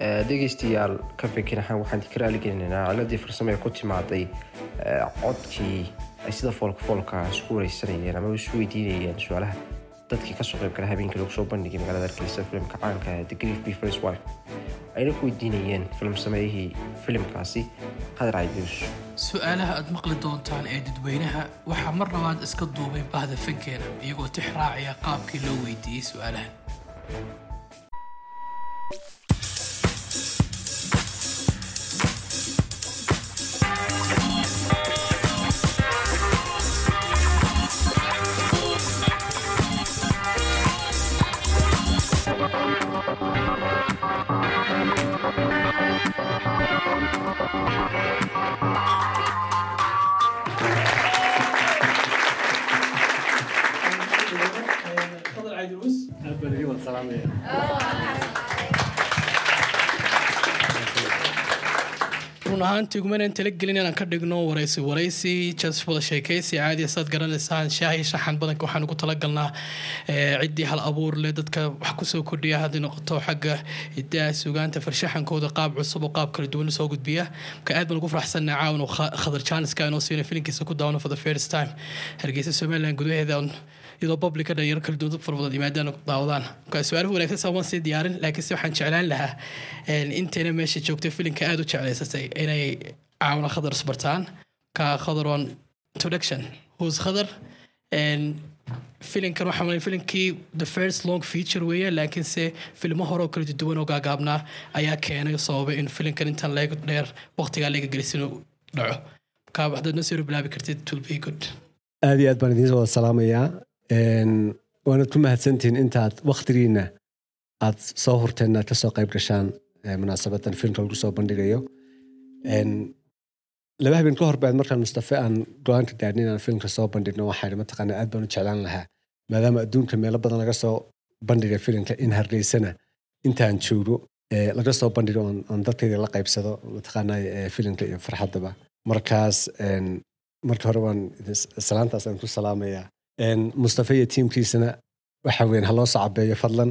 dhegaystayaal ka fikirahaan waxaan ka raaligelinaynaa ciladii farsamo ee ku timaaday codkii ay sida foolka foolka isku wareysanayeen ama isu weydiinayeen su-aalaha dadkii kasoo qayb gala habeenkii lagu soo bandhigay magaalada hargeysa filimka caanka the grief be first wife ayna ku weydiinayeen filim sameeyihii filimkaasi qadar caydius su-aalaha aad maqli doontaan ee dadweynaha waxaa mar labaad iska duubay bahda fankeena iyagoo tix raacaya qaabkii loo weydiiyey su-aalahan run ahaantii gumanaan talagelin inaan ka dhigno waraysi waraysi jas wada sheekaysi caadi saad garanaysaan shaahi shaxan badanka waxaan ugu talagalnaa ciddii hal abuur leh dadka wax kusoo kordhiya hadday noqoto xagga hidaha sugaanta farshaxankooda qaab cusub oo qaab kala duwan soo gudbiya marka aad baan ugu faraxsannahay caawan oo khadar jaaniska inoo siina filinkiisa ku daawano for the first time hargeysa somaliland gudaheeda iyadoo publica dhalinyaro kala duwan dad fara badan yimaadaan daawadaan marka su-aaluhu wanaagsan saa waan sii diyaarin laakiinse waxaan jeclaan lahaa intayna meesha joogtay filinka aada u jeclaysatay inay caawna khadar isbartaan ka khadar on introduction who's khadar filinkan waxaa malay filinkii the first long feature weeye laakiinse filmo hore oo kala duwan oo gaagaabnaa ayaa keenay sababay in filinkan intaan leega dheer waqtigaa leega gelisin uu dhaco marka haddaad noo soo bilaabi kartid it will be good aad iyo aad baan idiin wada salaamayaa waanad ku mahadsantihiin intaad wakhtigiina aad soo hurteen aad kasoo qayb gashaan munaasabadan filmka lagu soo bandhigayo laba habeen ka hor baad markaan mustafe aan go-aanka gaadhin inaan filmka soo bandhigno waxaan mataqaana aad baan u jeclaan lahaa maadaama adduunka meelo badan laga soo bandhigay filimka in hargeysana intaan joogo laga soo bandhigo oon dadkayda la qaybsado mataqaana filimka iyo farxaddaba markaas marka hore waan salaantaas aan ku salaamayaa mustafe iyo tiimkiisana waxa weyn haloo soo cabeeyo fadlan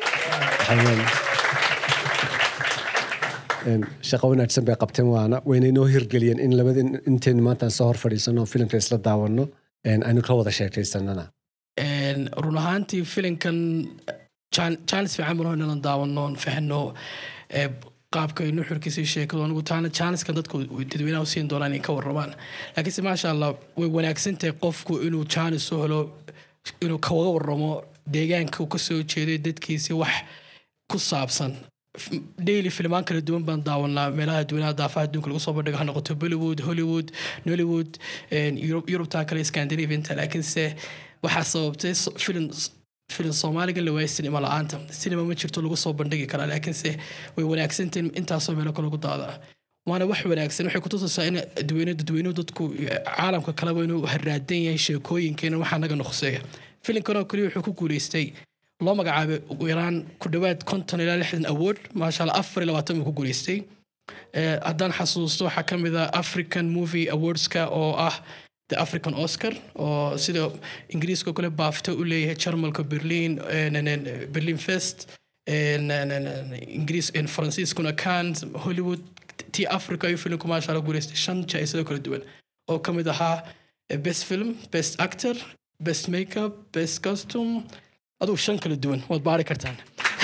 shaqo wanaagsan bay qabteen waana wayna inoo hirgeliyeen in labada intaynu maantaan soo hor fadhiisano filimka isla daawano aynu ka wada sheekaysanana run ahaantii filinkan jaanis fiican bano inalan daawano fahno qaabka inu xurkiisa sheekadu anigu taana jaaniskan dadku dadweynaha u siin doonaan inay ka warramaan laakiinse maasha allah way wanaagsantahay qofku inuu jaanis u helo inuu kawaga warramo deegaanka uu kasoo jeeday dadkiisi wax ku saabsan daily filmaan kala duwan baan daawanaa meelaha dadweynaha daafaha adduunka lagu soo bandhigo ha noqoto bollywood hollywood nollywood yurubtaa kale scandinavianta laakiinse waxaa sababtay filim filim soomaaliga la waayay sinima la-aanta sinima ma jirto lagu soo bandhigi karaa laakiinse way wanaagsantahin intaasoo meelo kale lagu daadaa waana wax wanaagsan waxay kutusaysaa in dadweyne dadweynuhu dadku caalamka kaleba inuu haraadan yahay sheekooyinkeena waxaa naga noqseeya filimkan oo kaliya wuxuu ku guuleystay loo magacaabay ugu yaraan ku dhowaad konton ilaa lixdan award maasha allah afar iyo labaatan buu ku guuleystay haddaan xasuusto waxaa ka mid ah african movie awardska oo ah the african oscar oo sida ingiriiska kale baafto u leeyahay jarmalka berlin berlin fest ingiriis faransiiskuna cans hollywood tii africa ayuu filimku maasha allah guuleystay shan jaa-isado kala duwan oo ka mid ahaa best film best actor best makeup best costume aduu shan kala duwan waad baari kartaan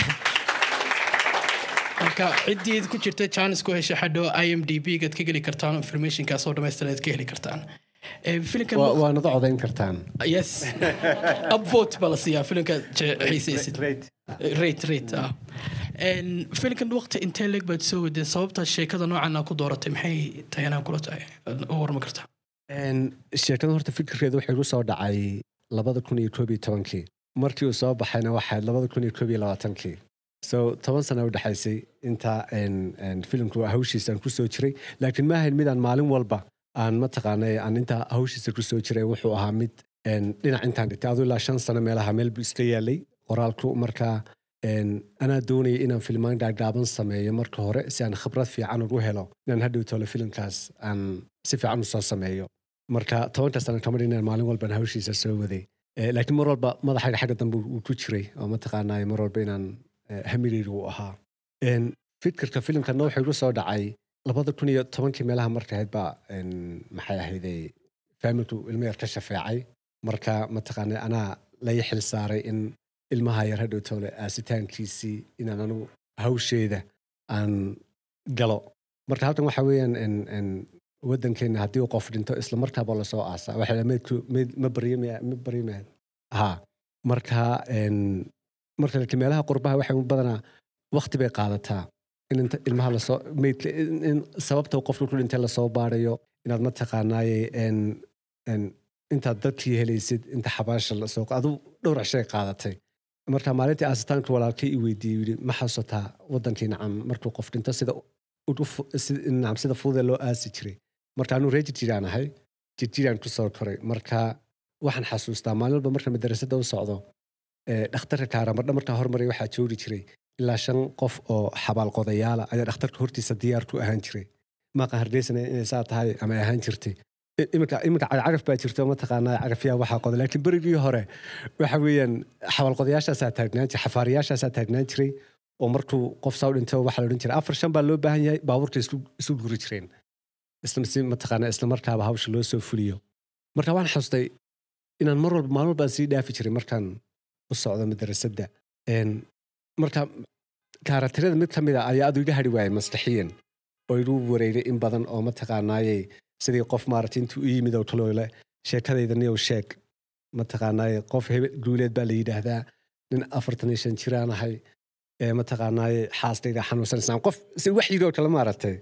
marka ciddii ku jirta janis ku hesha xadho i m d b gaad ka geli kartaan informationkaas oo dhamaystiran aad ka heli kartaan waanada codayn kartaan yes upvote baa la siiyaa filimka xiisaysid rate rate ah filimkan waqti intee leeg baad soo wadeen sababta sheekada noocan aa ku dooratay maxay tahay inaan kula tahay u warma kartaa sheekada horta fikirkeedu waxay ku soo dhacay labada kun iyo koob iyo tobankii markii uu soo baxayna waxayd labada kun iyo koob iyo labaatankii so toban sana u dhexaysay inta filimku hawshiisaan ku soo jiray laakiin ma ahayn midaan maalin walba aan mataqaanay aan intaa hawshiisa ku soo jiray wuxuu ahaa mid dhinac intaan dhigtay aduu ilaa shan sano meelaha meel buu iska yaalay qoraalku markaa anaa doonaya inaan filmaan gaagaaban sameeyo marka hore si aan khibrad fiican ugu helo inaan hadhow tolo filimkaas aan si fiican u soo sameeyo marka tobanka sano kamar inaan maalin walban hawshiisa soo waday laakiin mar walba madaxayga xagga dambe uu ku jiray oo mataqaanay mar walba inaan hamigayga uu ahaa fikirka filimkana wuxuu igu soo dhacay labada kun iyo tobankii meelaha marka ahayd baa een, maxay ahayday faamilku ilmo yar ka shafeecay marka mataqaana anaa lai xil saaray in ilmaha yar hadhow toole aasitaankiisii inaan anigu hawsheeda aan galo marka halkan waxa weeyaan en- en wadankeena haddii uu qof dhinto isla markaaba lasoo aasaa waxa la meydku meyd ma baryamaya ma baryamaya ha marka en marka laakiin meelaha qurbaha waxay u badanaa waqti bay qaadataa in inta ilmaha lasoo meydka in in sababta uu qofku ku dhintay lasoo baarayo inaad mataqaanaaye en en intaad dadkii helaysid inta xabaasha lasoo adu dhowr cishay qaadatay marka maalintii aasitaanka walaalkay i weydiiyey yidhi ma xasuutaa wadankii nacam markuu qof dhinto sida u- fu- si- nacam sida fududee loo aasi jiray marka anuu ree jirjiraan ahay jirjiraan ku soo koray marka waxaan xasuustaa maalin walba marka madarasada u socdo ee, dhakhtarka kaaramadha markaa hormaray waxaa joogi jiray ilaa shan qof oo xabaalqodayaala ayaa dhakhtarka hortiisa diyaar ku ahaan jiray maaqa hargeysana inay saa tahay ama ay ahaan jirtay I- iminka iminka cagaf baa jirto mataqaanaa cagafyaa waxaa qoda laakiin berigii hore waxa weeyaan xabaalqodayaashaasaa taagnaan jiray xafaariyaashaasaa taagnaan jiray oo markuu qof saa u dhinto waxaa la odhan jiray afar shan baa loo baahan yahay baabuurta isu isu guri jireen isla si mataqaanaa isla markaaba hawsha loo soo fuliyo marka waan xasustay inaan mar walba maalin walbaan sii dhaafi jiray markaan u socdo madarasada En, marka kaaratirada mid ka mid a ayaa adu iga hari waayay maskaxiyan oo igu wareegay in badan oo mataqaanaaye sidii qof maaragtay intuu u yimid oo kaloole sheekadayda niyow sheeg mataqaanaaye qof hebel guuleed baa la yidhaahdaa nin afartan iyo shan jiraan ahay ee mataqaanaaye xaaskayga xanuunsanaysaan qof si wax yidhi oo kale maaragtay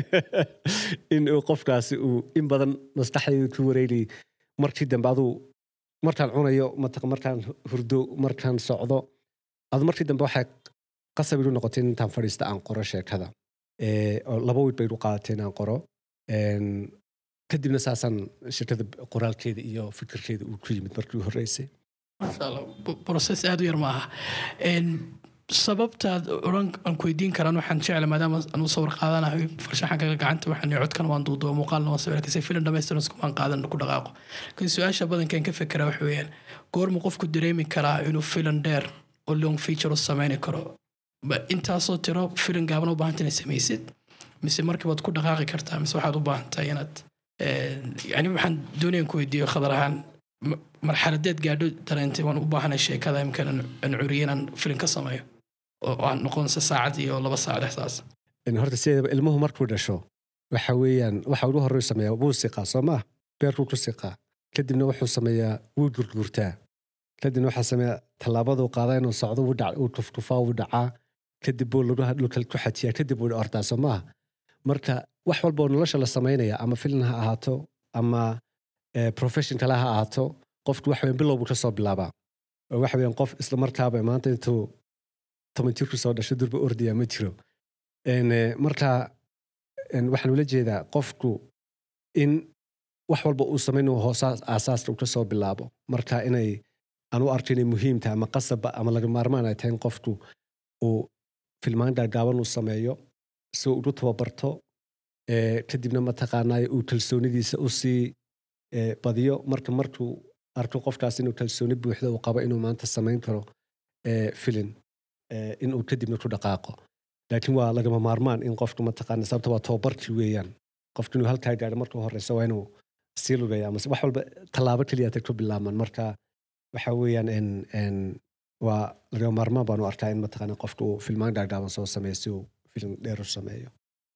in uu qofkaasi uu in badan maskaxdayda ku wareegayay markii dambe aduu markaan cunayo mataq- markaan hurdo markaan socdo adu markii dambe waxay qasab igu noqotay in intaan fadhiista aan qoro sheekada Ee, oo laba wiil bay igu qaadatay inaan qoro Een, kadibna saasaan sheekada qoraalkeeda iyo fikirkeeda uu ku yimid markii u horreysay masha allah b- process aad u yar maaha En, sababtaad oran aan ku weydiin karaan waxaan jecla maadaama aan u sawir qaadanahay farshaxanka gacanta waxaan codkan waan duuduba muuqaalna waan sawir kasi filim dhamaystiran iskumaan qaadan ku dhaqaaqo laakiin su-aasha badankan ka fekera waxa weeyaan goormu qofku dareemi karaa inuu filim dheer oo long feature u sameyni karo ma intaasoo tiro filim gaaban u baahanta inaad samaysid mise markiibaad ku dhaqaaqi kartaa mise waxaad u baahantahay inaad En, yani waxaan doonayaan ku weydiiyo khadar ahaan ma- marxaladeed gaadho dareentay waan u baahanay sheekada imkan aan curiye inaan filim ka sameeyo oo aan noqonse saacad iyo laba saac dhexdaas In horta sideedaba ilmuhu markuu dhasho waxa weeyaan waxa ugu horreyu sameeyaa wuu siqaa soo maa beerkuu ku siqaa kadibna wuxuu sameeyaa wuu gurgurtaa kadibna waxaa sameeyaa tallaabaduu qaadaa inuu socdo wuu dhac- wuu tuftufaa wuu dhacaa kadib buu lagu dhulka ku xajiyaa kadib wuu ordaa soo maaha marka wax walba oo nolosha la samaynaya ama filin ha ahaato ama eh, profession kale ha ahaato qofku wax weyn bilow buu ka soo bilaabaa oo waxa weeyaan qof isla markaaba maanta intuu toban jirku soo dhasho durba ordaya ma jiro En, eh, marka en, waxaan ula jeedaa qofku in wax walba uu samaynayo hoosaas aasaaska uu ka soo bilaabo marka inay aan u arko inay muhiim tahay ama qasabba ama laga maarmaan ay tahay in qofku uu filmaan gaagaaban uu sameeyo si uu ugu tababarto eh, kadibna mataqaanaaye uu kalsoonidiisa u sii eh, badiyo marka markuu arko qofkaas inuu kalsooni buuxda uu qabo inuu maanta samayn karo eh, filin eh, inuu kadibna ku dhaqaaqo laakiin waa lagama maarmaan in qofku mataqaana sababta waa tababarkii weeyaan qofku inuu halkaa gaadho marka horeysa waa inuu sii lugaya ama wax walba tallaabo keliya tay ku bilaabmaan marka waxa weeyaan en en waa lagama maarmaan baanu arkaa in mataqaana qofku uu filmaan gaagaaban soo sameeyo si uu filim dheer u sameeyo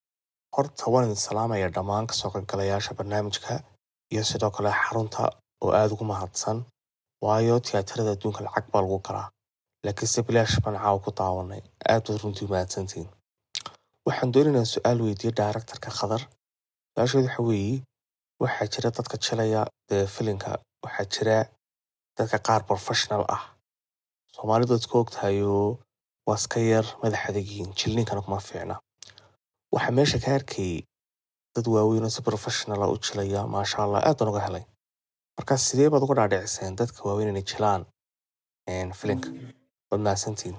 horta waan idin salaamaya dhammaan kasoo qaybgalayaasha barnaamijka iyo sidoo kale xarunta oo aada ugu mahadsan waayo tiyaatarada adduunka lacag baa lagu galaa laakiinse bilaash baan caawa ku daawanay aad baad runtii mahadsantihiin waxaan doonaynaa su-aal weydiiye daaraktarka khadar su-aasheedu waxa weeye waxaa jira dadka jilaya dee filinka waxaa jira dadka qaar professional ah soomaalidu ad ka ogtahayoo waa iska yar madax adegiin jilninkana kuma fiicna waxaa meesha ka arkayay dad waaweyn oo si professionala u jilaya maasha allah aad baan uga helay marka sidee baad uga dhaadhiciseen dadka waaweyn inay jilaan een, filinka waad mahadsantihiin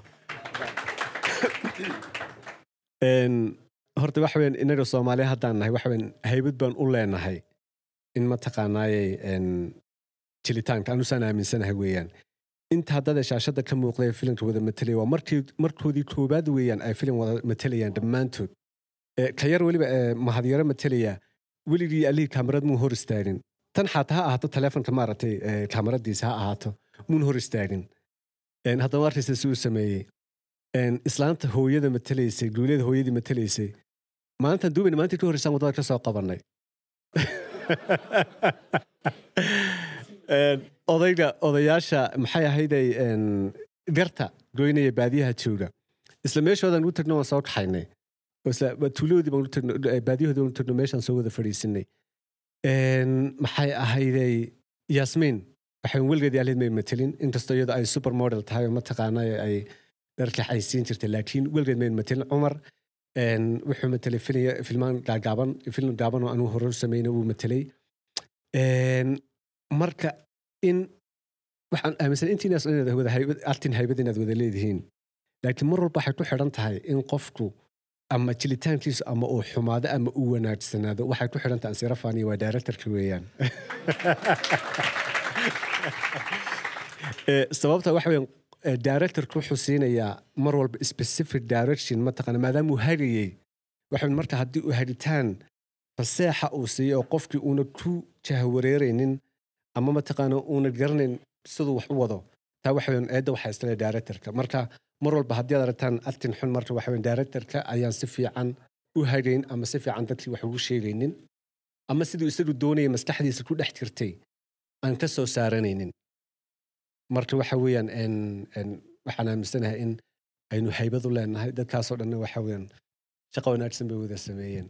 En, horta waxa weeyaan inaga soomaaliya haddaan nahay waxa weeyaan haybad baan u leenahay in mataqaanaaye en, jilitaanka anusaan aaminsanahay weeyaan intaa dada shaashada ka muuqday ee filimka wada matelaya waa markii markoodii koobaad weeyaan ay filim wada matelayaan dhammaantood Eh, ka yar weliba eh, mahadyaro matelaya weligii allihii kaamarad muu hor istaagin tan xataa ha ahaato taleefonka maaragtay eh, kaamaradiisa ha ahaato muun hor istaagin En, haddaba arkaysa si uu sameeyey En, islaanta hooyada matelaysay duulyada hooyadii matelaysay maalintan duubayna maalintii ka horreysaan waddada ka soo qabanay En, odayga odayaasha maxay ahayday en, garta goynaya baadiyaha jooga isla meeshoodan u tagno waan soo kaxaynay oo isla tuulahoodii baan u tagno eh, baadiyahoodii baan u tagno meeshaan soo wada fadhiisinay En, maxay ahayday yasmiin waxaan weligeedii ahayd may matelin inkastoo iyada ay supermodel tahay oo mataqaana ay dharka xaysiin jirtay laakiin weligeed may matelin cumar en, wuxuu matelay fili- filmaan gaagaaban film gaaban oo anuu hore u sameynay wuu matelay En, marka in waxaan aaminsan intiinaas inaad wada haybad artin haybad inaad wada leedihiin laakiin mar walba waxay ku xidhan tahay in qofku ama jilitaankiisu ama uu xumaado ama uu wanaagsanaado waxay ku xidhan tahay ansira faniya waa directorka weeyaan Eh, sababta waxa weeyaan eh, directorku wuxuu siinayaa mar walba specific direction mataqaana maadaama uu hagayey waxa weyn marka haddii uu hagitaan faseexa uu siiyo oo qofkii uuna ku jahwareeraynin ama mataqaana uuna garanayn siduu wax u wado taa waxa weyn eedda waxaa iskale directorka marka mar walba haddii aad aragtaan actin xun marka waxa weyn directorka ayaan si fiican u hagayn ama si fiican dadkii wax ugu sheegaynin ama siduu isagu doonayay maskaxdiisa ku dhex jirtay aan ka soo saaranaynin marka waxa weeyaan en- en waxaan aaminsanahay in aynu haybad u leenahay dadkaasoo dhanna waxa weeyaan shaqo wanaagsan bay wada sameeyeen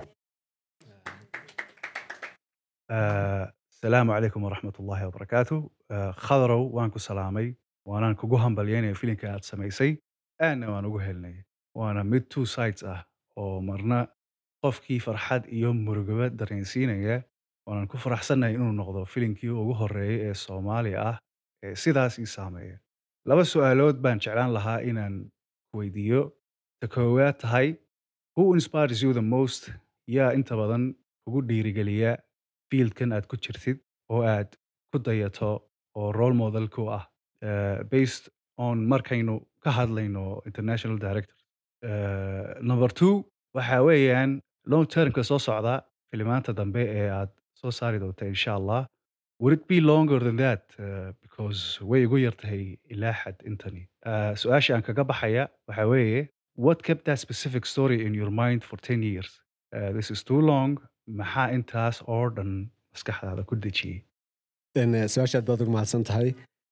آه، السلام عليكم ورحمة الله وبركاته آه، خضرو وان كو سلامي وانا كوغو همبلياني فيلين كانت سميسي انا وان ugu helnay waana mid two sides ah oo marna qofkii farxad iyo murugaba dareensiinaya waanaan ku faraxsannahay inuu noqdo filinkii ugu horeeyay ee soomaali ah ee sidaas ii saameeya laba su'aalood baan jeclaan lahaa inaan weydiiyo ta koowaad tahay who inspires you the most yaa inta badan kugu dhiirigeliya fieldkan aad ku jirtid oo aad ku dayato oo role model ku ah uh, based on markaynu ka hadlayno international director uh, number two waxa weeyaan long termka soo socda filimaanta dambe ee aad soo saari doonta insha allah would it be longer than that uh, because way igu yartahay ilaa xad intani uh, su-aasha aan kaga baxaya waxa weeye what kept that specific story in your mind for 10 years uh, this is too long maxaa intaas oo dhan maskaxdaada ku dejiyey En, eh, su-aashaad baad ugu mahadsan tahay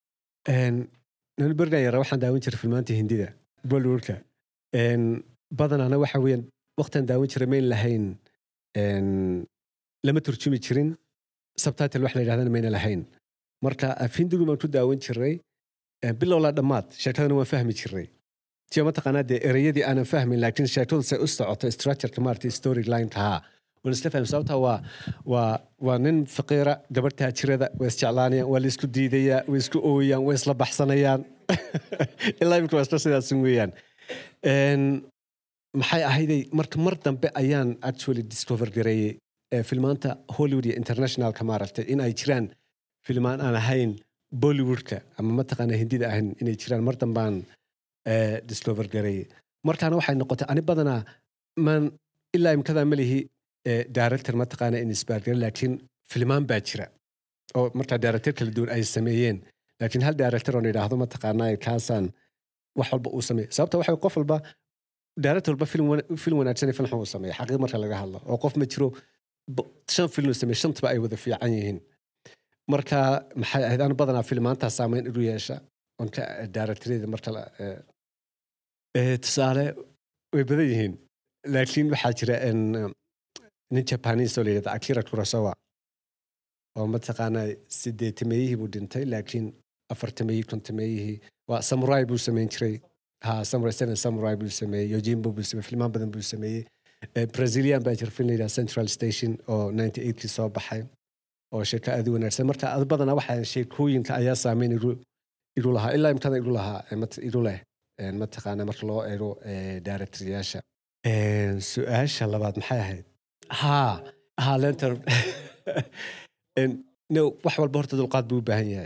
nanu bergan yara waxaan daawan jiray filmaanta hindida bollywoodka En, badanaana waxa weeyaan waqtan daawan jiray mayn lahayn en, lama turjumi jirin subtitle wax la yidhahdana mayna lahayn marka af hindigu baan ku daawan jiray eh, bilowlaa dhammaad sheekadana waan fahmi jiray tiyo mataqaanaa dee ereyadii aanan fahmin laakiin sheekadu say u socoto structureka maarata story lineka haa waan isla fahmi sababta waa waa waa nin faqiira gabadh taajirada way isjeclaanayaan waa la isku diidayaan way isku ooyaan way isla baxsanayaan ilaa imika waa isla sidaasin weeyaan En, maxay ahayday marka mar dambe ayaan actually discover gareeyey eh, filmaanta hollywood iyo internationalka maaragtay in ay jiraan filmaan aan ahayn bollywoodka ama mataqaana hindida ahayn inay jiraan mar dambaan eh, discover gareeyey markaana waxay noqotay ani badanaa maan ilaa imkadaa malihi eh, director mataqaana in isbaargare laakiin filmaan baa jira oo markaa director kala duwan ay sameeyeen laakiin hal director oon idhaahdo mataqaanaa kaasaan wax walba uu sameey sababta waxa qof walba director walba film wana- film wanaagsan iyo film xun uu sameeya xaqiiq marka laga hadlo oo qof ma jiro bo- shan film uu sameey shantaba ay wada fiican yihiin marka maxay ahayd anu badanaa filmaantaa saameyn igu yeesha oon ka directorada marka la eh, eh, tusaale way badan yihiin laakiin waxaa jira en, eh, nin japanese oo la yidhahda akira kurosawa oo mataqaanaa sideetameeyihii buu dhintay laakiin afartameeyihii kontameeyihii waa samurai buu sameyn jiray ha samurai seven samurai buu sameeyey yojimbo buu sameeyey filmaan badan buu sameeyey Eh, brazilian baa jira film la yidhahda central station oo 98kii soo baxay oo sheeko aad u wanaagsan marka ad badanaa waxaa sheekooyinka ayaa saameyn igu igu lahaa ilaa imkada igu lahaa eh, mat- igu leh eh, mataqaana marka loo eego eh, directoryaasha Eh, su-aasha labaad maxay ahayd ha ha lenter En, no wax walba horta dulqaad buu u baahan yahay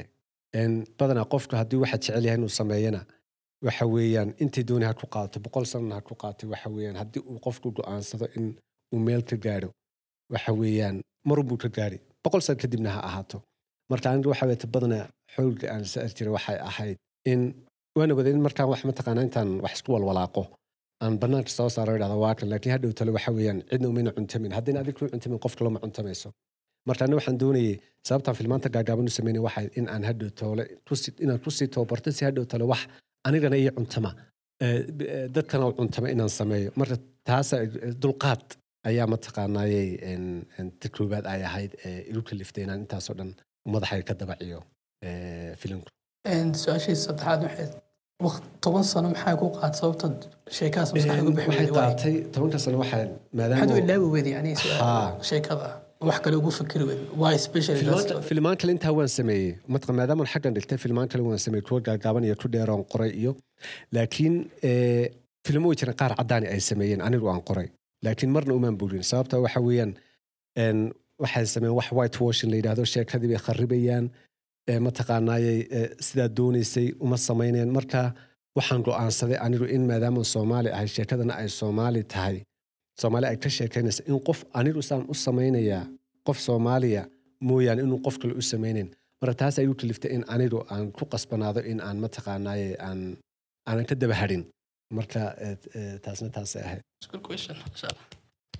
En, badanaa qofku haddii waxa jecel yahay inuu sameeyana waxa weeyaan intay dooni ha ku qaato boqol sanana ha ku qaatay waxa weeyaan haddii uu qofku go'aansado in uu meel ka gaadho waxa weeyaan marunbuu ka gaari boqol sano kadibna ha ahaato marka aniga waxa weeyta badanaa xowlga aan sa'ar jiray waxay ahayd in waana wada in markaan wax mataqaanaa intaan wax isku walwalaaqo aan banaanka soo saaro idhahdo waa kan laakiin hadhow tale waxa weeyaan cidna umayna cuntamin haddayna adig kuu cuntamin qof kaloma cuntamayso marka aniga waxaan doonayay sababtaan filmaanta gaagaaban u sameynay waxay in aan hadhow toole kusi inaan kusii tababarto si hadhow tale wax anigana ii cuntama eh, b- eh, dadkana u cuntama inaan sameeyo marka taasa eh, dulqaad ayaa mataqaanaayey en- en ta koowaad ay ahayd ee igu kaliftay inaan intaasoo dhan madaxayga ka dabaciyo eh, filimku Een, su-aashii saddexaad waxay waqt toban sano maxaa ku qaad sababta sheekahaas maskaxda uga bixi waxay weyday waay qaatay tobanka sano waxaa maxaad u maadaama ilaawi weyday yani Haa. sheekada wax kale ugu fikiri weyday why specially filmaan- filmaan kale intaa waan sameeyey matqa maadaama xaggan dhigtay filmaan kale waan sameeyey kuwa gaagaaban iyo ku dheeroon qoray iyo laakiin eh, filmo way jiraan qaar caddaani ay sameeyeen anigu aan qoray laakiin marna umaan burin sababta waxa weeyaan en, waxay sameeyeen wax white washing la yidhaahdo sheekadii bay kharibayaan eh, mataqaanaayey eh, sidaa doonaysay uma samaynayaan marka waxaan go'aansaday anigu in maadaama soomaali ahay sheekadana ay soomaali tahay soomaali ay ka sheekaynaysa in qof anigu saan u samaynayaa qof soomaaliya mooyaane inuu qof kale u samaynayn marka taas ay u kaliftay in anigu aan ku qasbanaado in aan mataqaanaaye aan aanan ka daba hadhin marka eh, eh, taasna taasay ahayd Good question. insha Allah.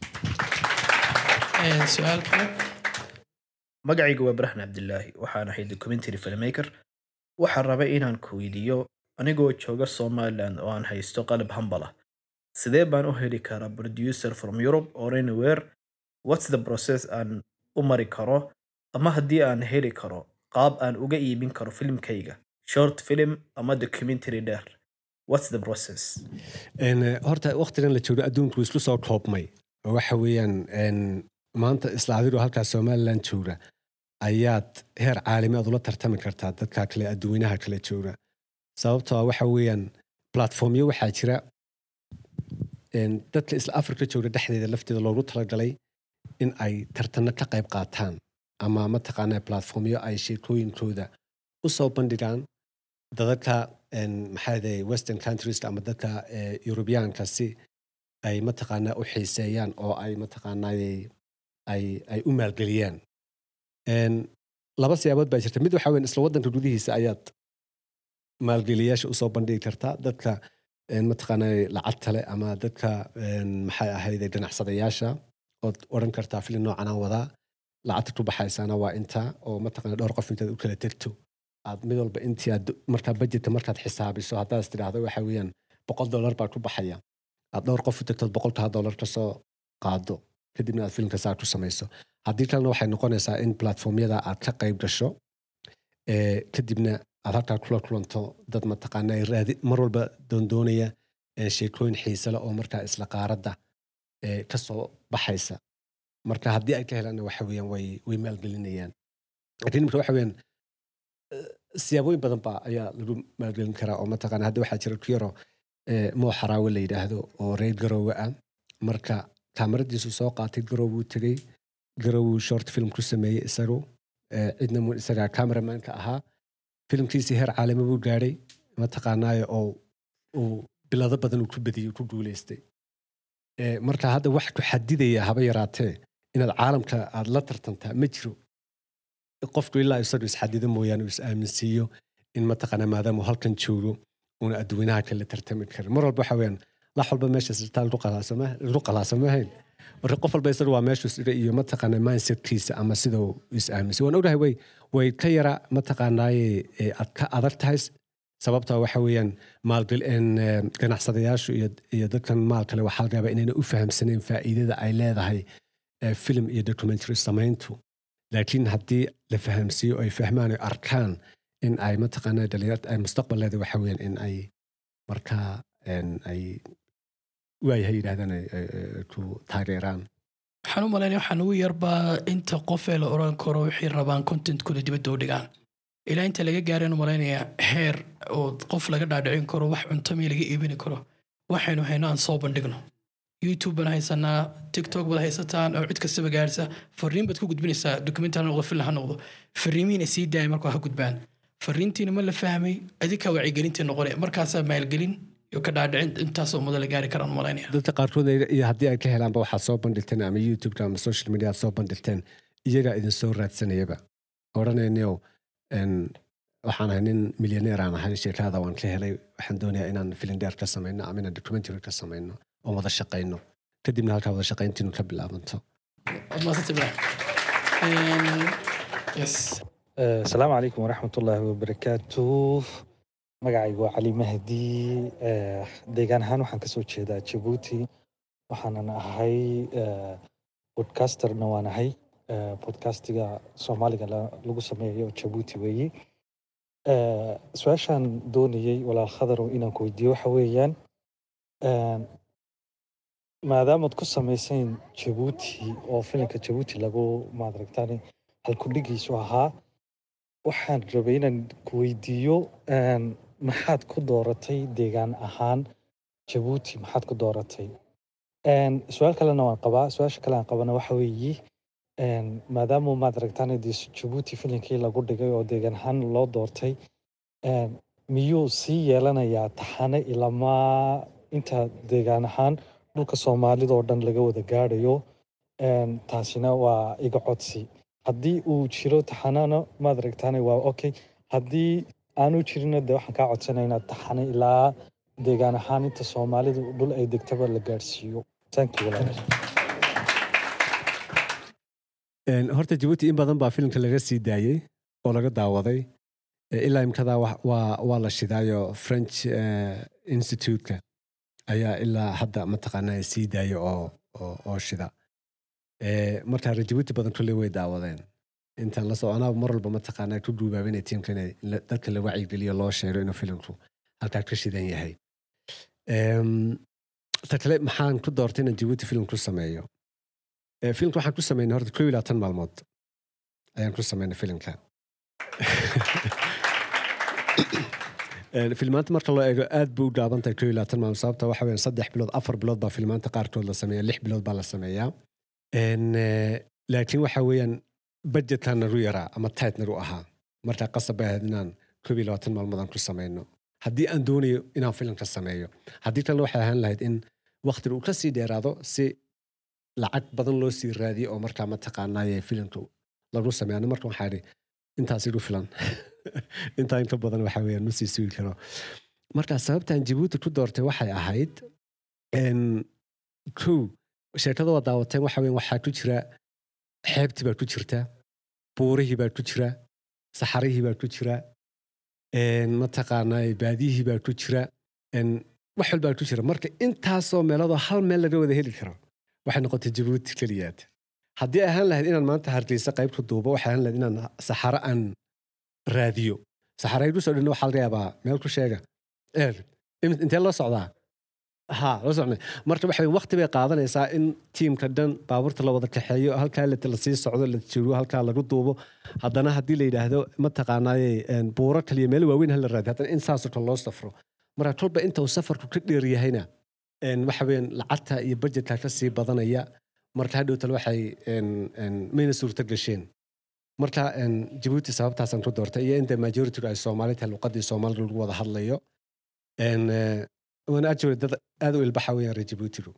Een, su-aal kale magacaygu waa baraxan cabdilaahi waxaan ahay documentary filmmaker waxaan rabay inaan ku weydiiyo anigoo jooga somaliland oo aan haysto qalab hambal ah sidee baan u heli karaa producer from europe or anywhere what's the process aan u mari karo ama haddii aan heli karo qaab aan uga iibin karo filimkayga short film ama documentary dheer what's the process En, eh, horta waqtigan la joogo adduunku wuu isku soo koobmay oo waxa weeyaan en, maanta isla adigoo halkaa somaliland jooga ayaad heer caalami aad ula tartami kartaa dadka kale adduweynaha kale jooga sababtoo ah waxa weeyaan platformyo waxaa jira en, dadka isla afrika jooga dhexdeeda lafteeda loogu talagalay in ay tartanno ka qayb qaataan ama mataqaanaa platformyo ay sheekooyinkooda u soo bandhigaan dadka en, maxaa yidhahdee western countries ama dadka eh, Europeanka si ay mataqaanaa u xiiseeyaan oo ay mataqaanaa ay ay u maalgeliyaan En, laba siyaabood baa jirta mid waxa weyn isla waddanka gudihiisa ayaad maalgeliyaasha usoo bandhigi kartaa dadka en, mataqaanaa lacagta leh ama dadka en, maxay ahayd ganacsadayaasha ood odhan kartaa filin noocan aan wadaa lacagta ku baxaysana waa inta oo mataqaanaa dhowr qof intaad u kala tegto aad mid walba intii aad markaa budgetka markaad xisaabiso haddaad is tidhaahdo waxa weeyaan boqol dollar baa ku baxaya aad dhowr qof u tagtood boqolkaa dollar ka soo qaado kadibna aad filimka saa ku samayso haddii kalena waxay noqonaysaa in platformyada aad ka qayb gasho ee, kadibna aad halkaa kula kulanto dad mataqaana ay raadi mar walba doondoonaya ee, sheekooyin xiise leh oo markaa isla qaaradda ee, ka soo baxaysa marka haddii ay ka helaanna waxa weeyaan way way maalgelinayaan laakiin imika waxa weeyaan siyaabooyin badan baa ayaa lagu maalgelin karaa oo mataqaana hadda waxaa jira ku yaro eh, moo xaraawe la yidhaahdo oo reer garoowe ah marka kaamaradiisu soo qaatay garoowuu tegey garowuu short film ku sameeyey isagu eh, cidna mu isagaa cameramanka ahaa filimkiisii heer caalami buu gaadhay mataqaanaayo oo uu bilado badan uu ku badiyey ku guuleystay Eh, marka hadda wax ku xadidaya haba yaraatee inaad caalamka aad la tartantaa ma jiro qofku ilaa isagu isxadido mooyaane uu is-aaminsiiyo in mataqaana maadaama uu halkan joogo uuna adduweynaha kale tartami karin mar walba waxa weeyaan lax walba meesha sirtaa lagu qalaasama- lagu qalaasamahayn marka qof walba isagu waa meeshu sida iyo mataqaana mindsetkiisa ama sida uu is-aaminsiyo waan ogahay way way ka yara mataqaanaaye ee aad ka adag tahay sababta waxa weeyaan maalgel en, eh, ganacsadayaashu iyo, iyo dadkan maal kale waxaa laga yaabaa inayna u fahamsanayn faa'iidada ay leedahay eh, film iyo documentary samayntu laakiin haddii la fahamsiiyo ay fahmaan ay arkaan in ay mataqaanaa dhalinyarta ay mustaqbaleeda waxa weeyaan in ay markaa en, ay waayahay yidhahdaan ay- ay- ay ku taageeraan waxaan u malaynaya waxaan ugu yarbaa inta qof ee la oran karo waxay rabaan contentkooda dibadda u dhigaan ilaa inta laga gaareen u malaynaya heer oo qof laga dhaadhicin karo wax cuntamiya laga iibini karo waxaynu hayno aan soo bandhigno youtube baan haysanaa tiktok baad haysataan oo cid kastaba gaarsa fariin baad ku gudbinaysaa documentary ha noqdo film ha noqdo fariimihiina sii daaya markaa ha gudbaan fariintiina ma la fahmay adinkaa wacyigelintii noqone markaasaa maalgelin iyo ka dhaadhicin intaasoo mudo la gaari karaan malaynaya dadka qaarkood ay- iyo haddii ay ka helaanba waxaad soo bandhigteen ama youtube ama social media aad soo bandhigteen iyagaa idin soo raadsanayaba odhanaynayo n waxaan ahay nin milyaneer aan ahay sheekada waan ka helay waxaan doonayaa inaan filindheer ka samayno ama inaan documentary ka samayno oo wada shaqayno kadibna halkaa wada shaqayntiinu ka bilaabanto Waad mahadsantahay Ibrahim. Een, yes Eh, asalaamu calaykum waraxmatullaahi wabarakaatu magacaygu waa cali mahdi Eh, deegaan ahaan waxaan kasoo jeedaa jabuuti waxaanan ahay eh, podcasterna waan ahay Eh, podcastiga soomaaliga la- lagu sameeyo jabuuti weeyi Eh, su-aashaan doonayey walaal khadarow inaan ku weydiiyo waxa weeyaan eh, maadaamaad ku samaysayn jabuuti oo filimka jabuuti lagu maadaragtaan halkudhigiisu ahaa waxaan rabay inaan ku weydiiyo een, maxaad ku dooratay deegaan ahaan jabuuti maxaad ku dooratay Een, su-aal kalena waan qabaa su-aasha kale aan qabana waxa weeye een, maadaama maad aragtaan dee jabuuti filimkii lagu dhigay oo deegaan ahaan loo doortay een, miyuu sii yeelanayaa taxane ilamaa inta deegaan ahaan dhulka soomaalida oo dhan laga wada gaadhayo Een, taasina waa iga codsi haddii uu jiro taxanana maad aragtaane waa okay haddii aanu jirina de waxaan kaa codsanaya inaad taxane ilaa deegaan ahaan inta soomaalidu dhul ay degtaba la gaadhsiiyo thank you walaal Een, horta jabuuti in badan baa filimka laga sii daayey oo laga daawaday Eh, ilaa imkadaa wa- waa waa la shidaayo french eh, institute-ka ayaa ilaa hadda mataqaanaa sii daaya oo oo, oo shida Eh, marka reer jabuuti badan kulley way daawadeen intaan la soconaa mar walba mataqaanaa ku duubaabinay tiimka inay la- dadka la wacyigeliyo loo sheego inuu filimku halkaa ka shidan yahay Em, ta kale maxaan ku doortay inaan jabuuti filim ku sameeyo Eh, filimka waxaan ku sameynay horta kow iyo labaatan maalmood ayaan ku sameynay filimka Een, filmaanta marka loo eego aad buu u gaaban tahay kow iyo labaatan maalmood sababta waxa weeyaan saddex bilood afar bilood baa filmaanta qaarkood la sameeya lix bilood baa la sameeyaa Een, eh, laakiin waxa weeyaan budgetkan nagu yaraa ama tight nagu ahaa marka qasab bay ahayd inaan kow iyo labaatan maalmood aan ku sameyno haddii aan doonayo inaan filimka sameeyo haddii kalena waxay ahaan lahayd in waqtiga uu kasii dheeraado si lacag badan loo sii raadiyo oo markaa mataqaanaaye filimka lagu sameeyo ani marka waxaa idhi intaas igu filan intaa inka badan waxa weeyaan ma sii sugi karo marka sababtaan jabuuti ku doortay waxay ahayd en, kow sheekada waa daawateen waxa weeyaan waxaa ku jira xeebtii baa ku jirta buurihii baa ku jira saxarihii baa ku jira en, mataqaanaa baadiyihii baa ku jira en, wax walbaa ku jira marka intaasoo meeloodoo hal meel laga wada heli karo waxay noqotay jabuuti keliyaad haddii ay ahaan lahayd inaan maanta hargeysa qayb ku duubo waxay ahaan lahayd inaan saxaro aan raadiyo saxaro ay kusoo dhinna waxaa laga yaabaa meel ku sheega eer im- intee loo socdaa ha loo socnay marka waxa weeye waqti bay qaadanaysaa in tiimka dhan baabuurta la wada kaxeeyo halkaa la lasii socdo la jiro halkaa lagu duubo haddana haddii la yidhaahdo mataqaanaaye en, buuro kaliya meel waaweyn hala raadiyo haddana in saasoo kale loo safro marka kolba inta uu safarku ka dheer yahayna en, waxa weeyaan lacagta iyo budgetka ka sii badanaya marka hadhowtale waxay en- en, mayna suurto gasheen marka en, jabuuti sababtaasaan ku doortay iyo inta majoritigu ay soomaali tahay luqadii soomaalida lagu wada hadlayo En, eh, waana ajaway dad aad u ilbaxa weeyaan reer jabuutigu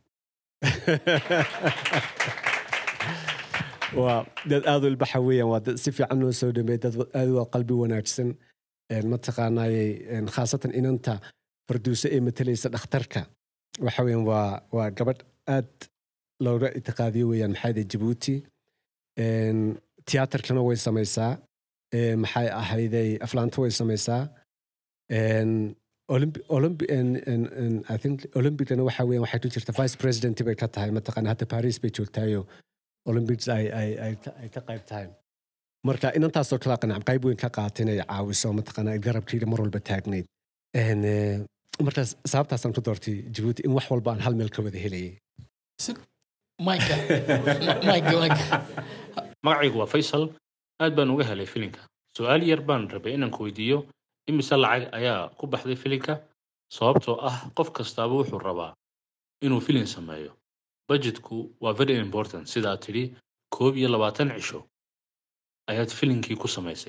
waa dad aad u ilbaxa weeyaan waa dad si fiican noo soo dhameey dad aad u qalbi wanaagsan En, mataqaanaayey en, khaasatan inanta farduuse ee matalaysa dhakhtarka waxa weeyaan waa waa gabadh aad looga itiqaadiyo weeyaan maxaa yidhi jabuuti En, tiyaatarkana way samaysaa Eh, maxay ahayday aflaanta way samaysaa En, Olympi- Olympi- en- en- en- I think olympicana waxa weeyaan waxay ku jirta vice president bay ka tahay mataqaana hadda paris bay joogtaayo olympics ay ay ay ka- ay ka qayb tahay marka inantaasoo kala qanac qayb weyn ka qaata inay caawiso mataqaana garabkiida mar walba taagnayd En, eh, markaas sababtaasaan ku doortay jabuuti in wax walba aan hal meel ka wada helayay Mike, Mike, Mike. magacaygu waa faysal aad baan uga helay filinka su-aal yar baan rabay inaan ku weydiiyo imise lacag ayaa ku baxday filinka sababtoo ah qof kastaaba wuxuu rabaa inuu filin sameeyo budgetku waa very important sidaa tidhi koob iyo labaatan cisho ayaad filinkii ku samaysay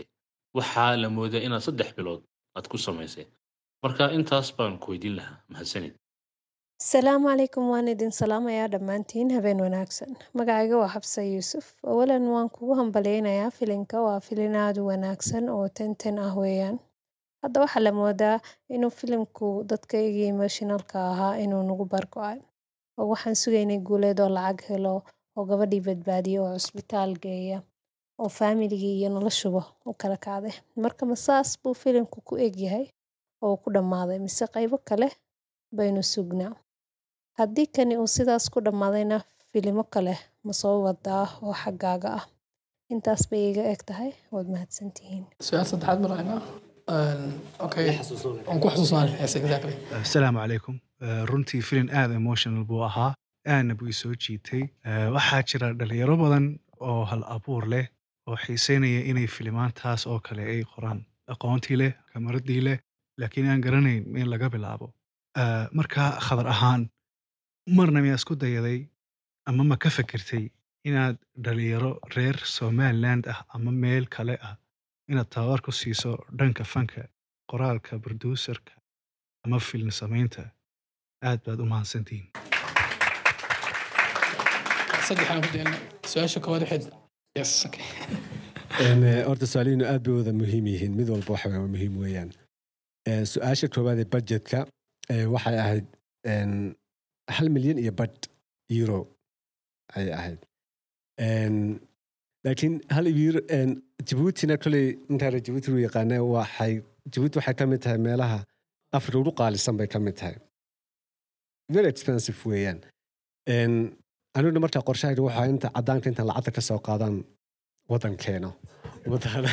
waxaa la moodaa inaad saddex bilood aad ku samaysay marka intaas baan ku weydiin lahaa mahadsanid asalaamu calaykum waan idin salaamayaa dhammaantiin habeen wanaagsan magacayga waa xabsa yuusuf awalan waan kugu hambaleynayaa filinka waa filin aada u wanaagsan oo tenten ah weeyaan hadda waxaa la moodaa inuu filimku dadkaygii emotionalka ahaa inuu nagu bargo-ay oo waxaan sugaynay guuleed oo lacag helo oo gabadhii badbaadiya oo cusbitaal geeya oo faamiligii iyo noloshuba u kala kacday marka masaas buu filimku ku egyahay oo ku dhammaaday mise qaybo kale baynu sugnaa haddii kani uu sidaas ku dhammaadayna filimo kale ma soo wadaa oo xaggaaga ah intaas bay iga eg tahay waad mahadsantihiin su-aal saddexaad marayna okay waan ku xasuusnaanay yes exactly asalaamu calaykum Eh, runtii filin aada emotional buu ahaa aadna buu isoo jiitay Eh, waxaa jira dhalinyaro badan oo hal abuur leh oo xiiseynaya inay filimaantaas oo kale ay qoraan aqoontii leh kamaradii leh laakiin aan garanayn in laga bilaabo Eh, marka khadar ahaan marna miyaa isku dayaday ama ma ka fikirtay inaad dhalinyaro reer somaliland ah ama meel kale ah inaad tababar ku siiso dhanka fanka qoraalka producerka ama film samaynta aad baad u mahadsantihiin saddexaan ku dayna su-aasha koowaad waxayd yes okay Een, eh, horta su-aalihiinu aad bay wada muhiim yihiin mid walba waxa waa muhiim weeyaan Eh, su-aasha koowaad ee budgetka eh, waxay ahayd een, hal milyan iyo badh euro ayay ahayd Een, laakiin hal euro een, jabuutina koley intaana jabuuti u yaqaana waxay jabuuti waxay ka mid tahay meelaha afrika ugu qaalisan bay ka mid tahay very expensive weeyaan Een, aniguna markaa qorshahayga waxaa inta cadaanka intaan lacagta ka soo qaadaan waddan keeno waddan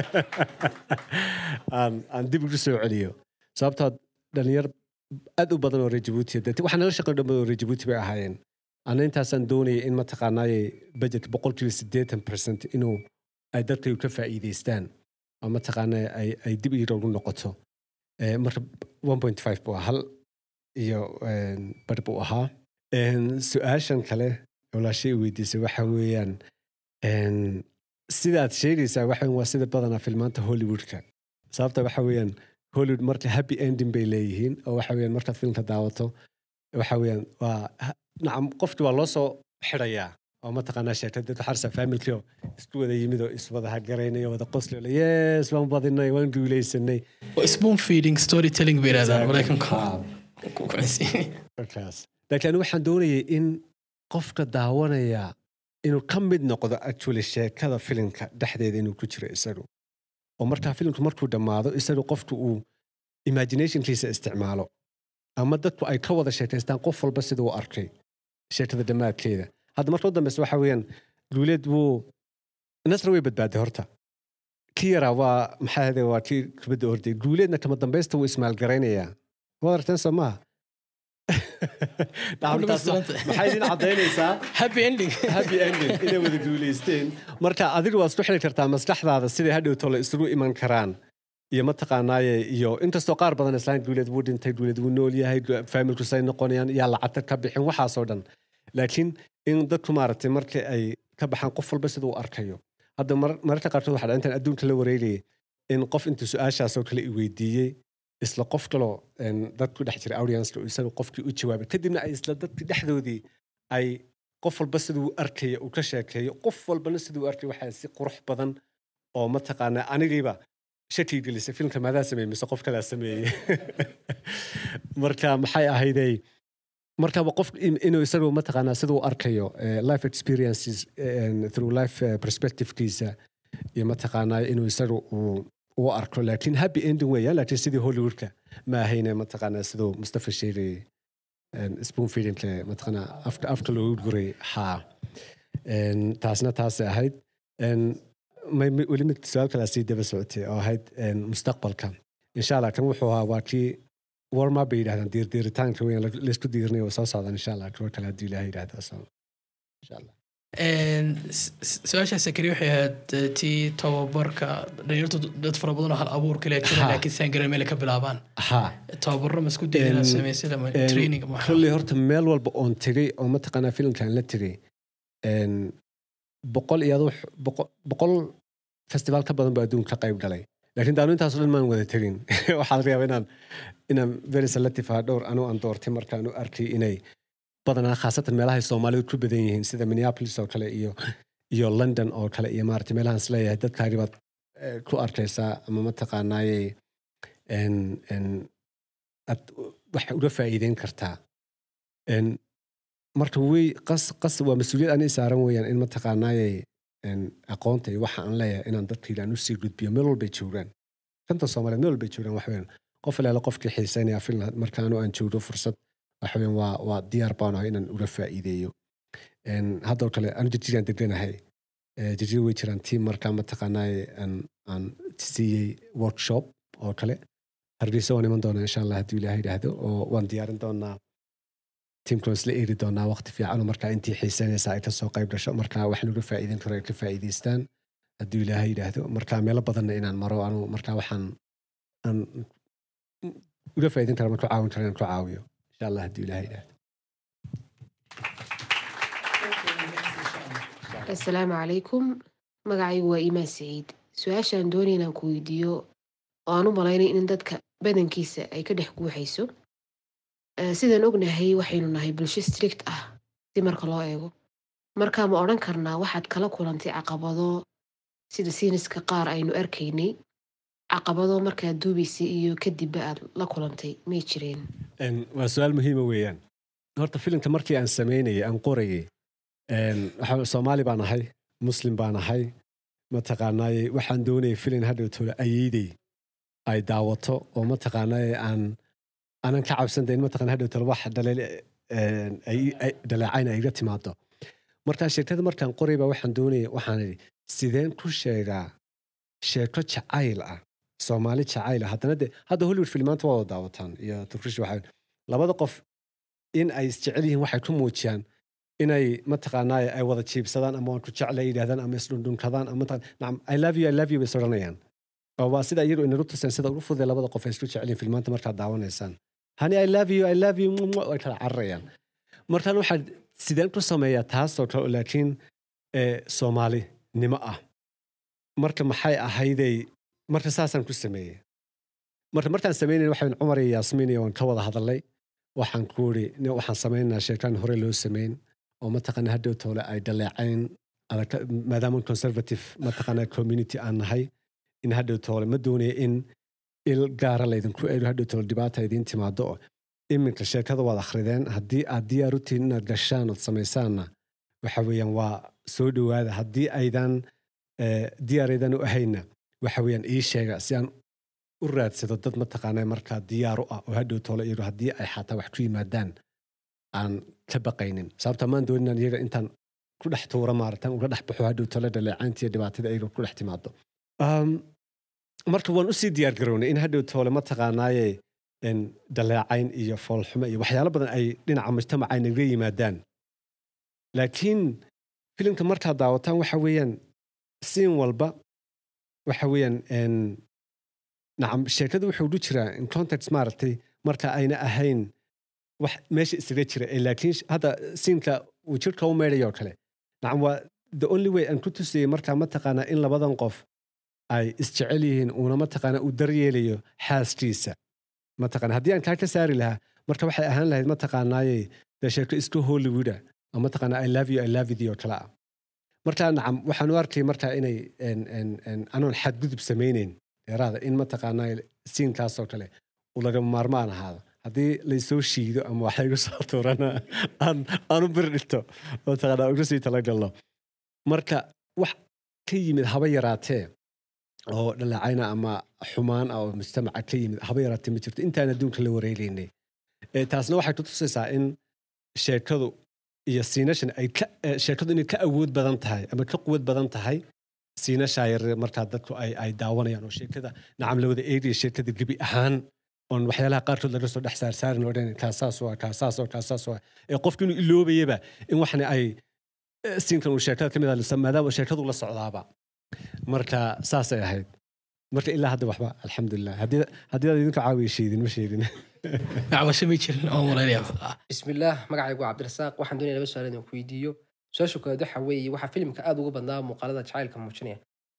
aan aan dib ugu soo celiyo sababtoo dhalinyar aad u badan oo reer jabuuti dee waxaa nala shaqeyn dhan oo reer jabuuti bay ahaayeen ana intaasaan doonayay in mataqaanaaye budget boqolkiiba siddeetan percent inuu ay dadkaygu ka faa'iidaystaan oo mataqaanaa ay ay dib iyada ugu noqoto Eh, marka one point five buu ahaa hal iyo een, bar buu ahaa Een, su-aashan kale walaashay weydiisay waxa weeyaan een, sidaad sheegaysaa waxa weeyaan waa sida badanaa filmaanta hollywoodka sababta waxa weeyaan hollywood marka happy ending bay leeyihiin oo waxa weeyaan markaad filmka daawato waxa weeyaan waa ha- nacam qofki waa loo soo xirayaa oo mataqaanaa sheegtay dadka xarsa faamilkii oo isku wada yimid oo iswada hagaraynay oo wada qosli oo le yes waan badinay waan guuleysanay spoon feeding storytelling bay yidhahdaan maraykanku Ah. ku kucaysiin markaas laakiin anigu waxaan doonayay in qofka daawanaya inuu ka mid noqdo actually sheekada filimka dhexdeeda inuu ku jiro isagu oo markaa filimku markuu dhammaado isagu qofku uu imaginationkiisa isticmaalo ama dadku ay ka wada sheekaystaan qof walba sida uu arkay sheekada dhammaadkeeda hadda marka u dambeysa waxa weeyaan guuleed wuu nasra way badbaaday horta kii yaraa waa maxaa ahde waa kii kubadda orday guuleedna kama dambeysta wuu ismaalgaraynayaa waad aragteen soo maaha Dhacdadaas maxay idin caddaynaysaa happy ending happy ending inay wada guulaysteen marka adigu waad isku xili kartaa maskaxdaada siday hadhowto la isugu iman karaan iyo mataqaanaaye iyo inkastoo qaar badan islaan guuleed wuu dhintay guuleed wuu nool yahay faamilku say noqonayaan yaa lacagta ka bixin waxaasoo dhan laakiin in dadku maaragtay marka ay ka baxaan qof walba sida uu arkayo hadda mar- mararka qaarkood waxaa dhaca intaan adduunka la wareegayay in qof intuu su-aashaasoo kale i weydiiyey isla qof kaloo een, dad ku dhex jira audience isaga qofkii u jawaabay kadibna ay isla dadkii dhexdoodii ay qof walba siduu arkaya uu ka sheekeeyo qof walbana siduu arkay waxaa si qurux badan oo mataqaanaa anigiiba shaki gelisay filmka maadaa sameeyey mise qof kalaa sameeyey marka maxay ahaydey markaba qof in- inuu isagu mataqaanaa siduu arkayo eh, life experiences eh, through life eh, perspectivekiisa iyo mataqaanaa inuu isagu uu u arko laakiin happy ending weeyaan laakiin sidii hollywoodka ma ahayne mataqaanaa siduu mustafa sheegayay spoon feedingka mataqaanaa afka afka loogu guray haa En, taasna taasay ahayd En, may- may- weli mid su-aal kalaa sii daba socotay oo ahayd en, mustaqbalka insha allah kan wuxuu ahaa waa kii warma bay yidhahdaan diirdiiritaanka weyn laysku diirnay oo soo socdaan insha allah kuwa kale haddii ilaah yidhahda so insha allah Een, s- s- su-aasha sakari waxay ahayd eh, tii tababarka dhalinyartu dad fara badan oo hal abuur kale jira Ha. laakiin saan garan meel ay ka bilaabaan haa tababaro ma isku dayda inaad Een, samaysid ama een, training ama waxaa? kolley horta meel walba oon tegay oo mataqaanaa filimkan la tegay en, boqol iyo aduu boqol- boqol festivaal ka badan baa adduunka ka qayb galay laakiin daanu intaasoo dhan maan wada tegin waxaa laga yaaba inaan inaan very selective ah dhowr anuu aan doortay markaan u arkay inay badanaa khaasatan meelahay soomaalidu ku badan yihiin sida minneapolis oo kale iyo iyo london oo kale iyo maarata meelahaan isleeyahay dadkaagi baad eh, ku arkaysaa ama mataqaanaaye en- en aad wax uga faa'iideyn kartaa En, marka wey qas qas waa mas-uuliyad ani saaran weeyaan in mataqaanaaye en, aqoonta iyo waxa aan leeyahay inaan dadkayga aan usii gudbiyo meel walbay joogaan shanta soomaaliyeed meel walbay joogaan wax weeyaan qof ilaala qofkii xiiseynaya finland markaanu aan joogdo fursad waxa weeyaan waa waa diyaar baan ahay inaan uga faa'iideeyo En, haddoo kale anu jirjiraan deganahay Eh, jirjir way jiraan tiim markaa mataqaanaaye aan aan siiyey workshop oo kale hargeysa waan iman doonaa insha allah hadduu ilaahay idhaahdo oo waan diyaarin doonaa tiimkan isla eeri doonaa waqti fiican oo markaa intii xiiseynaysa ay kasoo qayb gasho markaa wax laga faa'iideyn karo ay ka faa'iideystaan hadduu ilaahay yidhaahdo markaa meelo badanna inaan maro anu markaa waxaan aan uga faa'iideyn kara ma ku caawin karo inaan ku caawiyo insha allah hadduu ilaahay yidhaahdo asalaamu calaykum magacaygu waa iimaan saciid su-aashaan doonaya inaan ku weydiiyo oo aan u malaynay in dadka badankiisa ay ka dhex guuxayso Eh, sidaan ognahay waxaynu nahay bulsho strict ah si marka loo eego marka ma odhan karnaa waxaad kala kulantay caqabado sida siiniska qaar aynu arkaynay caqabado markaad duubaysay iyo kadibba aad la kulantay may jireen En, waa su-aal muhiima weeyaan horta filimka markii aan samaynayay aan qorayay en, waxa- soomaali baan ahay muslim baan ahay mataqaanaaye waxaan doonayay filin hadhowtoola ayeydey ay daawato oo mataqaanaaye aan aanan ka cabsantayn mataqaan hadhowtoola wax dhaleel en, ay- ay- dhaleecayn ay iga timaado markaa sheekada markaan qoray baa waxaan doonaya waxaan idhi sideen ku sheegaa sheeko jacayl ah soomaali jacayl ah haddana de hadda hollywood filmaanta waa wada daawataan iyo turkish waxa labada qof in ay isjecel yihiin waxay ku muujiyaan inay mataqaanaa ay wada jiibsadaan ama waan ku jeclay yidhahdaan ama isdhundhunkadaan ama mataqaan- nacam i love you i love you bay is odhanayaan oo waa sida iyagu inagu tuseen sida ugu fududee labada qof ay isku jecel yihiin filmaanta markaad daawanaysaan hani i love you i love you mwah, mwah, way kala cararayaan markaan waxaa sideen ku sameeyaa taasoo kale oo laakiin eh, soomaalinimo ah marka maxay ahayday marka saasaan ku sameeyey marka markaan sameynay waxaan cumar iyo yaasmiin iyo waan ka wada hadalnay waxaan ku iri "Ne- waxaan sameynaynaa sheekaan hore loo sameyn oo mataqaana hadhow toole ay dhaleecayn adag maadaama conservative mataqaana community aan nahay in hadhow toole ma doonaya in il gaara laydinku eego hadhow toole dhibaata idiin timaado oo iminka sheekada waad akhrideen haddii aad diyaar u tihiin inaad gashaan ood samaysaanna waxa weeyaan waa soo dhowaada haddii aydan eh, diyaar aydan u ahayna waxa weeyaan ii sheega si aan u raadsado dad mataqaanaa markaa diyaar u ah oo hadhow toole iyagu haddii ay xataa wax ku yimaadaan aan ka baqaynin sababta maan doonin inaan iyaga intaan ku dhex tuura maaratan uga dhex baxo hadhow toole dhaleecaynta iyo dhibaatada iyaga ku dhex timaado Um, marka waan usii diyaar garownay in hadhow toole mataqaanaaye en, dhaleecayn iyo foolxumo iyo waxyaalo badan ay dhinaca mujtamaca ay naga yimaadaan laakiin filimka markaad daawataan waxa weeyaan siin walba waxa weeyaan en, nacam sheekadu wuxuu ugu jiraa in context maaragtay marka ayna ahayn wax meesha isaga jira ee laakiin sh- hadda siinka uu jirka u meedhayo oo kale nacam waa the only way aan ku tusayay markaa mataqaanaa in labadan qof ay isjecel yihiin uuna mataqaanaa uu daryeelayo xaaskiisa mataqaana haddii aan kaa ka saari lahaa marka waxay ahaan lahayd mataqaanaaye dee sheeko isku hollywooda oo mataqaanaa i love you i love you oo kale ah marka nacam waxaan u arkay marka inay en- en- en- anoon xadgudub samayneyn dheeraada in mataqaanaa siinkaasoo kale uu lagama maarmaan ahaado haddii laysoo shiido ama wax laygu soo tuurana aan aan u bir dhigto mataqaanaa uga sii talagalno marka wax ka yimid haba yaraatee oo dhaleecayna ama xumaan ah oo mujtamaca ka yimid haba yaraatee ma jirto intaan adduunka la wareegaynay Eh, taasna waxay ku tusaysaa in sheekadu iyo siinashan ay ka eh, sheekadu inay ka awood badan tahay ama ka quwad badan tahay siinashaa yar markaa dadku ay ay daawanayaan oo sheekada nacam la wada eegaya sheekada gebi ahaan oon waxyaalaha qaarkood laga soo dhex saarsaarin oo dhan kaasaas waa kaasaas waa kaasaas waa ee qofku inuu iloobayaba in waxna ay eh, siinkan uu sheekada ka mid ah maadaama sheekadu la socdaaba marka saasay ahayd marka ilaa hadda waxba alxamdulilah haddii haddii aad idinku caawiya sheedin ma sheedin macbasho may jirin oo malaynaya bismillaah magacaygu waa cabdirasaaq waxaan doonaya laba su-aal inaan ku weydiiyo su-aasha koowaad waxa weeye waxaa filimka aada uga badnaa muuqaalada jacaylka muujinaya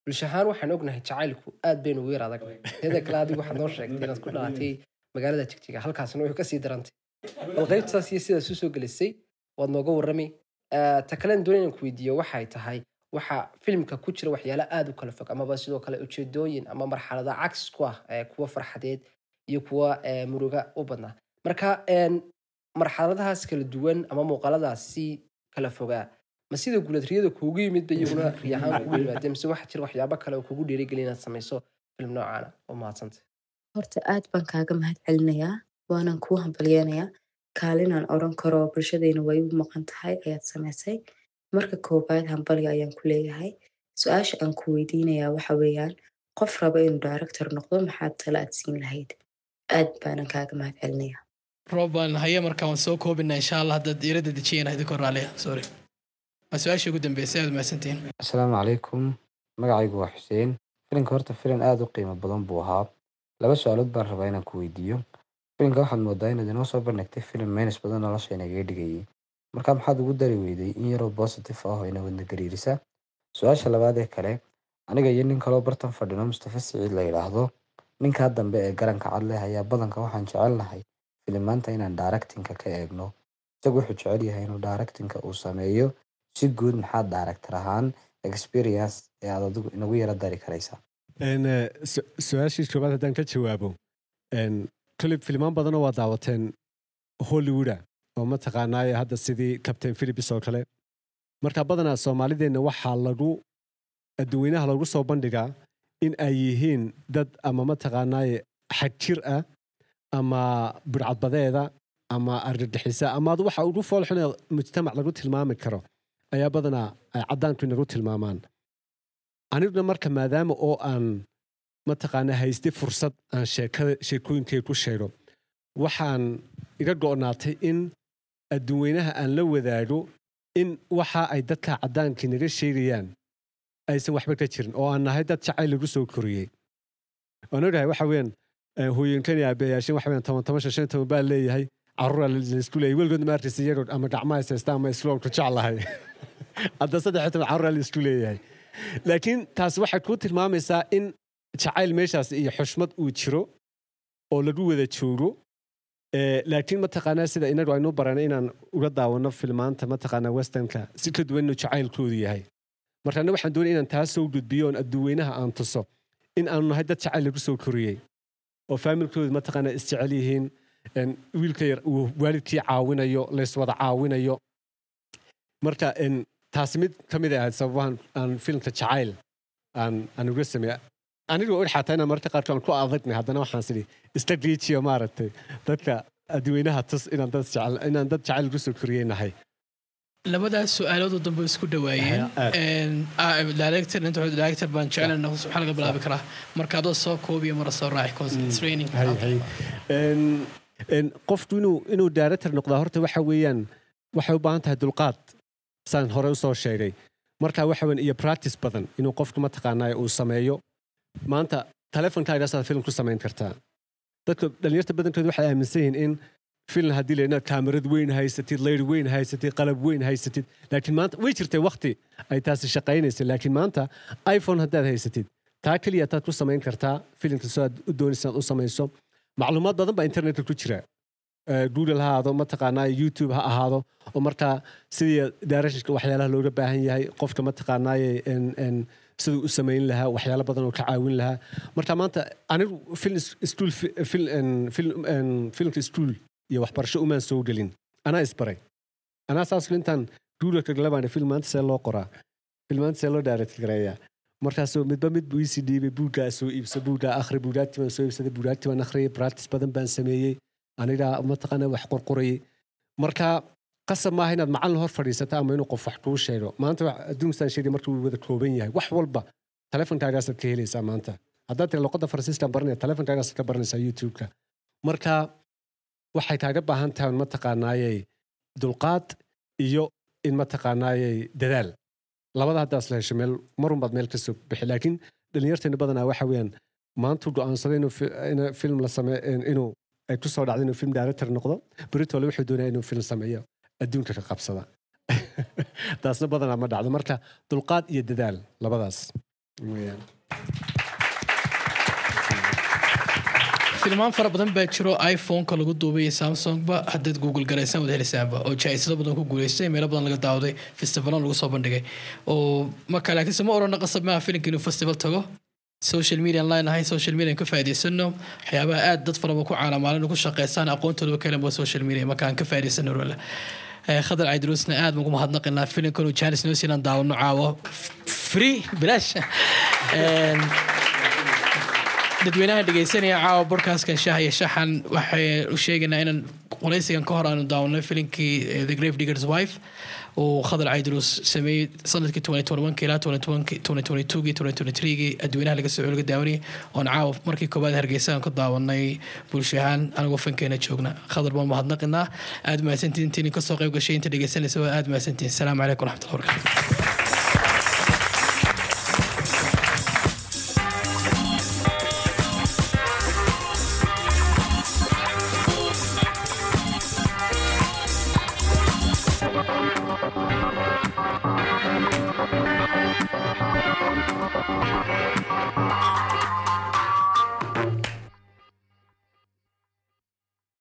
bulsho ahaan waxaan ognahay jacaylku aad baynu ugu yar adag teeda kale adigu waxaad noo sheegtay inaad ku dhalatay magaalada jigjiga halkaasna wuxuu kasii darantay bal qaybtaas iyo sidaas usoo gelisay waad nooga warrami Eh, ta kalen doon inaan ku weydiiyo waxay tahay waxa filimka ku jira waxyaalo aad u kala fog amaba sidoo kale ujeedooyin ama marxalada cagsis ku ah eh, kuwa farxadeed iyo kuwa eh, muruga u badnaa marka een, marxaladahaas kala duwan ama muuqaaladaas si kala fogaa ma sida guuladriyada kuugu yimid ba iyaguna riyahaan kugu yimaadeen mise waxaa jira waxyaabo kale oo kugu dhiirigeliya inaad samayso filim noocaana oo mahadsanta horta aad baan kaaga mahad celinayaa waanaan kuu hambalyeenayaa kaalinaan oran karo bulshadayna way u maqan tahay ayaad samaysay marka koowaad hambalya ayaan ku leeyahay su-aasha aan ku weydiinayaa waxa weeyaan qof raba inuu director noqdo maxaad tala aad siin lahayd aad baanan kaaga mahad celinayaa roban haye marka waan soo koobina insha allah haddaad iirada dejiyeen idinko raaliya sorry waa su-aashii ugu dambeysay aad mahadsantihiin asalaamu calaykum magacaygu waa xuseen filimka horta filim aada u qiimo badan buu ahaa laba su-aalood baan rabaa inaan ku weydiiyo filimka waxaad moodaa inaad inoo soo bandhigtay filim meynis badan nolosha inagaga dhigayay marka maxaad ugu dari weyday in yaroo positive ah oo ina wadna gariirisa su-aasha labaad ee kale aniga iyo nin kaloo bartan fadhino mustafa siciid la yidhaahdo ninkaa dambe ee garanka cad leh ayaa badanka waxaan jecelnahay filimaanta inaan directingka ka eegno isagu wuxuu jecel yahay inuu directingka uu sameeyo si guud maxaad director ahaan experience ee aad adigu inagu yara dari karaysaa Een, eh, su- su-aashii koowaad haddaan ka jawaabo een, koley filimaan badanoo waa daawateen hollywooda oo mataqaanaaye hadda sidii captain philips oo kale marka badanaa soomaalideenna waxaa lagu adduweynaha lagu soo bandhigaa in ay yihiin dad ama mataqaanaaye xagjir ah ama burcadbadeeda ama argagixisa ama ad waxa ugu foolxune mujtamac lagu tilmaami karo ayaa badanaa ay caddaanku inagu tilmaamaan aniguna marka maadaama oo aan mataqaana haystay fursad aan sheekada sheekooyinkay ku sheego waxaan iga go'naatay in adduweynaha aan la wadaago in waxa ay dadka caddaankii naga sheegayaan aysan waxba ka jirin oo aan nahay dad jacayl lagu soo koriyey waan ogahay waxa weeyaan eh, hooyinkan iyo aabayaashin waxa weeyaan toban toban shan shan toban baa leeyahay caruura laisku leeyahay weligood ma arkaysa iyagoo ama gacmaha haysta ama isloonku jeclahay hadda saddex iyo toban caruura laisku leeyahay laakiin taas waxay kuu tilmaamaysaa in jacayl meeshaas iyo xushmad uu jiro oo lagu wada joogo Eh, laakiin mataqaanaa sida inagu aynu baranay inaan uga daawano filmaanta mataqaanaa westernka si ka duwan inuu jacaylkoodu yahay marka aniga waxaan doonaya inaan taas soo gudbiyo oon adduweynaha aan tuso in aanu nahay dad jacayl lagu soo koriyey oo faamilkoodu mataqaanaa isjecel yihiin en, wiilka yar uu waalidkii caawinayo layswada caawinayo marka en, taasi mid ka mid ahayd sababahan aan filmka jacayl aan aan uga sameeya anigoo og xataa inaan mararka qaarkood aan ku adagnay haddana waxaan sidhi iska giijiyo maaragtay dadka adduweynaha tus inaan dad jecel inaan dad jacayl lagu soo koriyey nahay labadaas su-aalood oo dambe isku dhawaayeen Aad. Een, ah, director inta hore director baan jeclan noqdo maxaa laga bilaabi karaa marka adoo soo koobiyo mara soo raaci cause it's raining hay hay En- en, qofku inuu inuu director noqdaa horta waxa weeyaan waxay u baahan tahay dulqaad saan hore usoo sheegay marka waxa weyn iyo practice badan inuu qofku mataqaanaa uu sameeyo maanta telefonkaagasaaad film ku samayn kartaa dadka dhalinyarta badankooda waxay aaminsan yihiin in film haddii la inaad kaamarad weyn haysatid leyr weyn haysatid qalab weyn haysatid laakiin maanta way jirtay wakti ay taasi shaqaynaysay laakiin maanta iphone haddaad haysatid taa keliya taad ku samayn kartaa filimka soo aad u doonaysa inaad u samayso macluumaad badan baa internetka ku jira Eh, google ha ahaado mataqaanaa youtube ha ahaado oo markaa sidii directionka waxyaalaha looga baahan yahay qofka mataqaanaaye en- en siduu u samayn lahaa waxyaalo badan oo ka caawin lahaa marka maanta anigu film school filmka school iyo waxbarasho umaan soo gelin anaa isbaray anaa saas intaan googleka galabaan film maanta see loo qoraa film maanta see loo direct gareeyaa markaasoo midba mid buu iisii dhiibay buuggaa soo iibsa buuggaa akhri buugaagti baan soo iibsaday buugaagti baan akhriyay practice badan baan sameeyey anigaa mataqaana wax qorqorayay marka qasab maaha inaad macallin hor fadhiisata ama inuu qof wax kuu sheego maanta wax- adduunkasaan sheegay marka wuu wada kooban yahay wax walba telefonkaagaasaad ka helaysaa maanta haddaad tiri luqadda faransiiskaan baranaya telefonkaagaasaad ka baranaysaa youtube-ka marka waxay kaaga baahan tahay mataqaanaayey dulqaad iyo in mataqaanaayey dadaal labada haddaas la hesho meel marunbaad meel ka soo bixi laakiin dhalinyarteena badanaa waxa weeyaan maantuu go'aansaday inuu fi- ina film la same inuu ay ku soo dhacday inuu film director noqdo beritole wuxuu doonaya inuu film sameeyo adduunka ka qabsada taasna badanaa ma dhacdo marka dulqaad iyo dadaal labadaas filmaan fara badan baa jiro iphone-ka lagu duubay iyo samsungba haddaad google garaysaan wad helisaanba oo jaa-isado badan ku guuleystay meelo badan laga daawaday festivalan lagu soo bandhigay oo marka laakiinse ma odhana qasab maaha filimka inuu festival tago social media online ahay social media ka faa'iidaysano waxyaabaha aad dad faraba ku caalamaalin ku shaqeysaan aqoontooda ka helan social media marka aan ka faa'iidaysano rola khadar caydiruusna aad ugu mahadnaqinaa filimkan uu jaanis noo siinaan daawano caawo free bilaash dadweynaha dhegeysanaya caawa bodcastkan shaah iyo shaxan waxay u sheegaynaa inaan qoraysigan ka hor aanu daawanay filimkii the grave diggers wife uu khadar caydruus sameeyey sanadkii ilaa gii adweynaha laga soo laga daawanayay oon caawa markii koobaad hargeysa aan ka daawanay bulsho ahaan anagoo fankeena joogna khadar baan mahadnaqinaa aad mahadsantiin intii kasoo qayb gashay inta dhegeysanaysa aad mahadsantiin asalaamu calaykum waraxmatullahi wabarakatu